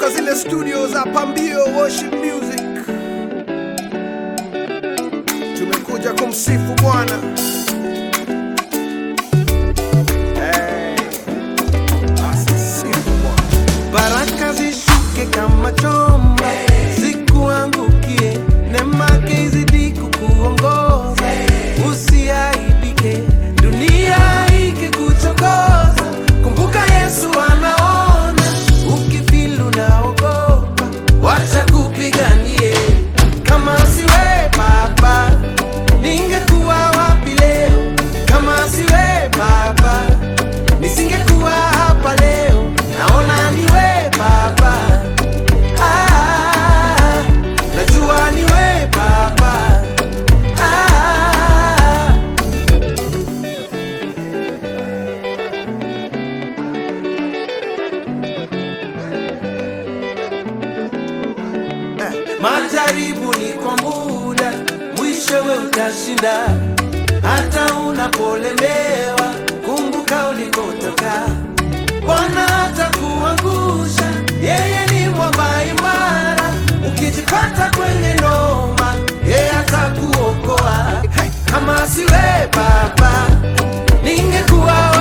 kutoka zile studio za Pambio Worship Music. Tumekuja kumsifu Bwana. Hey, asisifu Bwana. baraka zishuke kama chomba zikuangukie nemake izidi kukuongoza usiaibike dunia ikikuchokoza kumbuka yesu anaona ukifilu naogopa wacha kupiganie kama siwe baba ningekuwa wapi leo kama siwe baba nisingekuwa hapa leo naona niwe baba ah, najua niwe baba ah, majaribu ni kwa muda mwishowe utashinda hata unapolemewa kumbuka ulikotoka bwana hatakuangusha yeye ni mwamba imara ukijipata kwenye noma yeye atakuokoa kama siwe baba ningekuwa